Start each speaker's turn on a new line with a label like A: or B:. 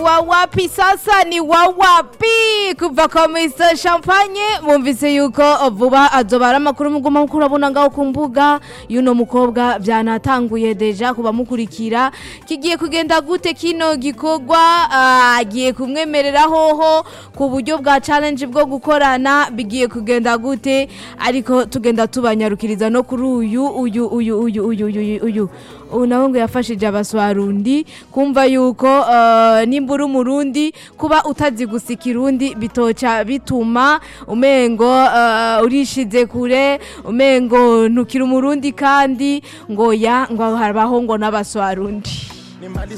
A: wa wapi sasa ni wa wapi kuva kwa Mr Champagne mwumvise yuko vuba azobara amakuru muguma muko urabona ngaho ku mbuga yuno mukobwa byanatanguye deja kuba mukurikira kigiye kugenda gute kino gikorwa ah, agiye kumwemerera hoho ku buryo bwa challenge bwo gukorana bigiye kugenda gute ariko tugenda tubanyarukiriza no kuri uyu uyu uyu uyu uyu uyu uyu ubu nawe ngo yafashije abaswarundi kumva yuko uh, nimba uri umurundi kuba utazi gusa ikirundi bitoca bituma umengo uh, urishize kure umengo ntukiri umurundi kandi ngo ya ngo harabaho ngo n'abaswarundi